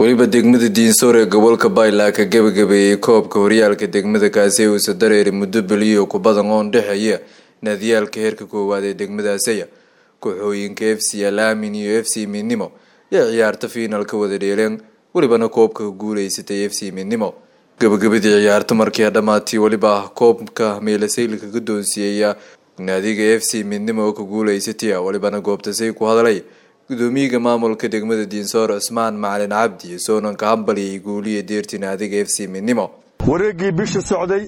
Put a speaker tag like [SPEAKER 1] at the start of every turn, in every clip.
[SPEAKER 1] weliba degmada diinsoor ee gobolka baylaa ka gebagabeeyey koobka horyaalka degmada kaasi uusa dareeri muddo beliyo ku badan oo dhexeeya naadiyaalka heerka koowaad ee degmadaasaya kooxooyinka f c alaamin iyo f c midnimo yaa ciyaarta fiinal ka wada dheeleen welibana koobka ka guuleysatay f c midnimo gabagabadii ciyaarta markii dhammaatay weliba ah koobka meelasaylka ka doonsiiyaya naadiga f c midnimo oo ka guuleysatay welibana goobtasay ku hadalay gudoomiyaga maamulka degmada diinsoor cusmaan macalin cabdi soonanka hambaliyay guuliya deerti naadiga f c midnimo
[SPEAKER 2] wareeggii bisha socday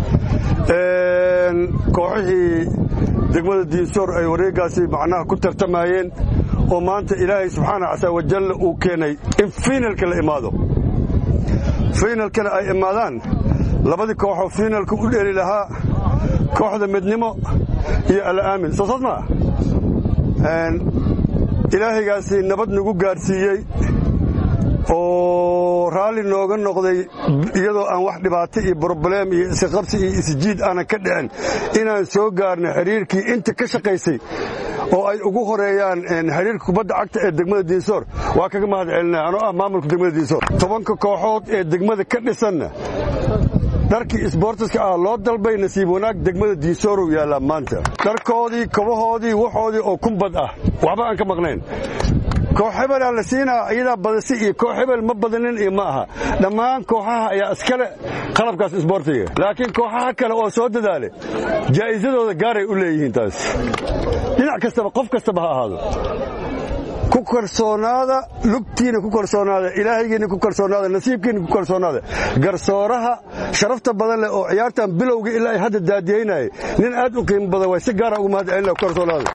[SPEAKER 2] kooxihii degmada diinsoor ay wareeggaasi macnaha ku tartamayeen oo maanta ilaahay subxaana casa wajalla uu keenay in fiinalka la imaado fiinalkana ay imaadaan labadii kooxoo fiinalka u dheeli lahaa kooxda midnimo iyo ala'aamin soo saas maa ilaahaygaasi nabad nagu gaadhsiiyey oo raalli nooga noqday iyadoo aan wax dhibaato iyo broblem iyo isqabsi iyo isjiid aanan ka dhicin inaan soo gaarno xidhiirkii inta ka shaqaysay oo ay ugu horeeyaan xidhiirka kubadda cagta ee degmada diinsoor waa kaga mahad celinaya anoo ah maamulka degmada diinsoor tobanka kooxood ee degmada ka dhisanna dharkii isboortiska ah loo dalbay nasiib wanaag degmada diinsoorow yaallaa maanta dharkoodii kobahoodii waxoodii oo kumbad ah waxba aan ka maqnayn koox hebelaa la siinaa iyadaa badasi iyo koox hebel ma badanin iyo ma aha dhammaan kooxaha ayaa iskale qalabkaas isboortiga laakiin kooxaha kale oo soo dadaale jaa'isadooda gaaray u leeyihiin taas dhinac kastaba qof kastaba ha ahaado ku kalsoonaada lugtiina ku kalsoonaada ilaahaygiina ku kalsoonaada nasiibkiina ku kalsoonaada garsooraha sharafta badan leh oo ciyaartan bilowga ilaa ay hadda daadiyaynaya nin aad u qiimo badan way si gaara ugu mahad celina ku kalsoonaada